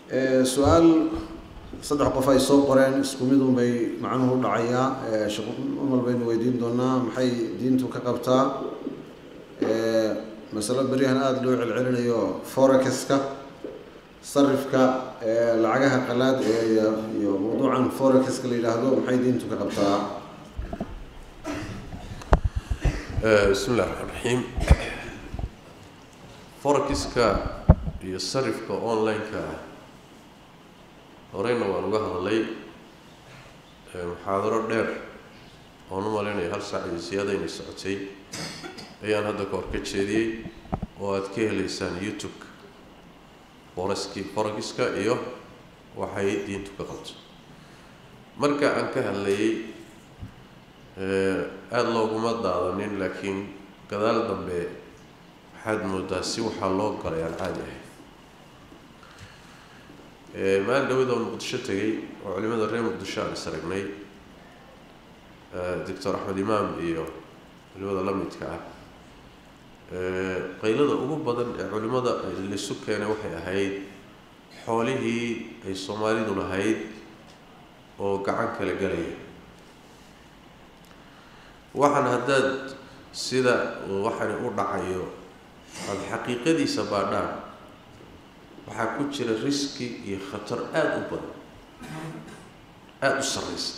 su-aal saddex qof ay soo qoreen isku mid un bay macnuhu u dhacayaa sheekh umar baynu weydiin doonaa maxay diintu ka qabtaa masalo beryahan aada loo celcelinayo forexiska sarifka lacagaha qalaad ee iyo mawduucan forexiska la yidhaahdo maxay diintu ka qabtaa bismi illahi raxmaan raxiim forexiska iyo sarifka online-ka ah horeyna waan uga hadlay muxaadaro dheer oon u malaynayo hal saac iyo siyaada inay socotay ayaan hadda ka hor ka jeediyey oo aada ka heleysaan youtube-ka foreski forexiska iyo waxay diintu ka qabto marka aan ka hadlayay aada looguma daadanin laakiin gadaal dambe waxaad moodaa si waxaa loo galay aan caadi ahay maalin dhawada oo muqdisho tegay oo culimada reer muqdisho aan is aragnay doctor axmed imaam iyo culimada la midka ah qaylada ugu badan ee culimada laisu keenay waxay ahayd xoolihii ay soomaalidu lahayd oo gacan kala galaya waxaan haddaad sida waxani u dhacayo aada xaqiiqadiisa baadhaan waxaa ku jira riski iyo khatar aada u badan aada u sarreysa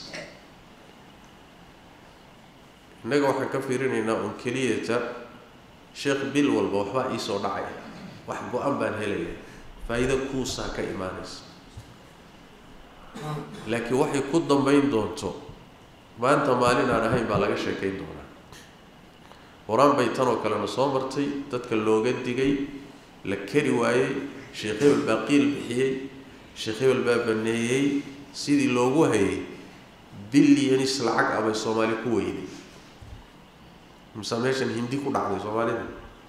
innaga waxaan ka fiirinaynaa un keliyata sheekh bil walba waxbaa iisoo dhacaya wax go-an baan helaya faa'iido kuusaa ka imaanaysa laakiin waxay ku dambeyn doonto maanta maalin aan ahayn baa laga sheekayn doonaa horaan bay tan oo kalena soo martay dadka looga digay la kari waayey sheekh hebel baa qiil bixiyey sheekh hebel baa baneeyey sidii loogu hayay bilyanis lacag abay soomaali ku weyday mise meeshan hindi ku dhacday soomaalida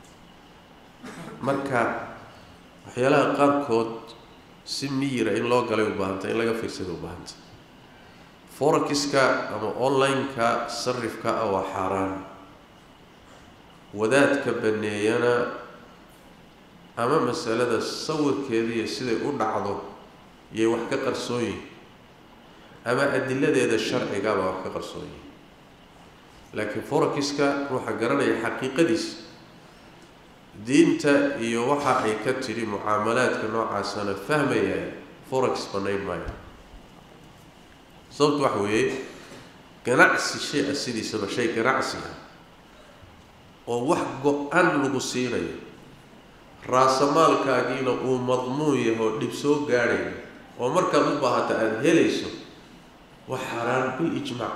marka waxyaalaha qaarkood si miyira in loo galay u baahanta in laga fiirsada u baahanta forexiska ama online-ka sarifka ah waa xaaraan wadaadka baneeyana ama masalada sawirkeediiyo siday u dhacdo yay wax ka qarsoon yihin ama adiladeeda sharcigabaa wax ka qarsoon yihin laakiin forexiska ruuxa garanaya xaqiiqadiisa diinta iyo waxa ay ka tidhi mucaamalaadka noocaasana fahmayay forex banayn maayo sababtu waxa weeye ganacsi shay ah sidiisaba shay ganacsi ah oo wax go-an lagu siinayo raasamaalkaagiina uu madmuun yahay oo dhib soo gaadhayo oo markaad u baahata aada helayso wax xaaraan bil ijmaac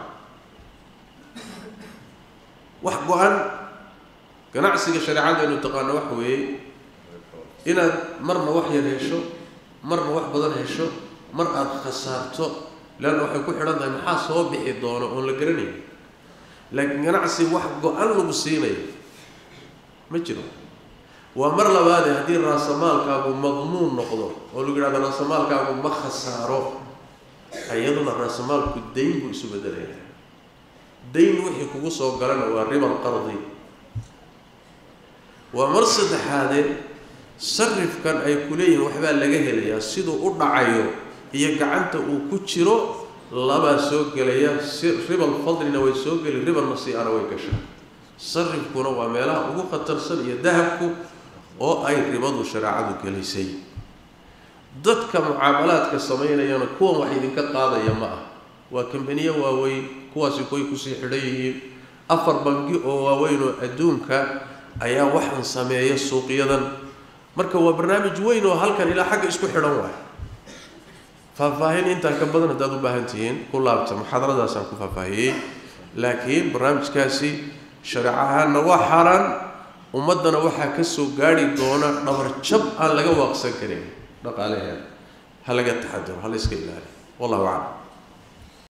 wax go-an ganacsiga shareecadaynu taqaano waxa weeye inaad marna wax yar hesho marna wax badan hesho mar aada khasaarto leanna waxay ku xidhan tahay maxaa soo bixi doono oon la garanayn laakiin ganacsi wax go-an lagu siinayo ma jiro waa mar labaade haddii raasamaalkaagu madmuun noqdo oo lagu yidhahdo raasamaalkaagu ma khasaaro iyaduna raasamaalku dayn buu isu bedelaya dayn wixii kugu soo galana waa ribal qardi waa mar saddexaade sarifkan ay ku leeyihiin waxbaa laga helayaa siduu u dhacayo iyo gacanta uu ku jiro labaa soo gelaya si ribal fadlina way soo geli ribal nasiiana way gashaa sarifkuna waa meelaha ugu khatarsan iyo dahabku oo ay ribadu shareecadu gelisay dadka mucaamalaadka samaynayana kuwan wax idinka qaadaya ma ah waa kambaniye waaweyn kuwaasi kuway kusii xidhan yihiin afar bangi oo waaweyn oo adduunka ayaa waxaan sameeya suuqyadan marka waa barnaamij weyn oo halkan ilaa xagga isku xidhan waay faahfaahin intaan ka badan haddaad u baahan tihiin ku laabta muxaadaradaasaan ku faahfaahiyey laakiin barnaamijkaasi shareec ahaanna waa xaaraan ummaddana waxaa ka soo gaadhi doona dhabar jab aan laga waaqsan karin dhaqaalaheeda ha laga taxaduro ha la iska ilaaliyo wallahu aclam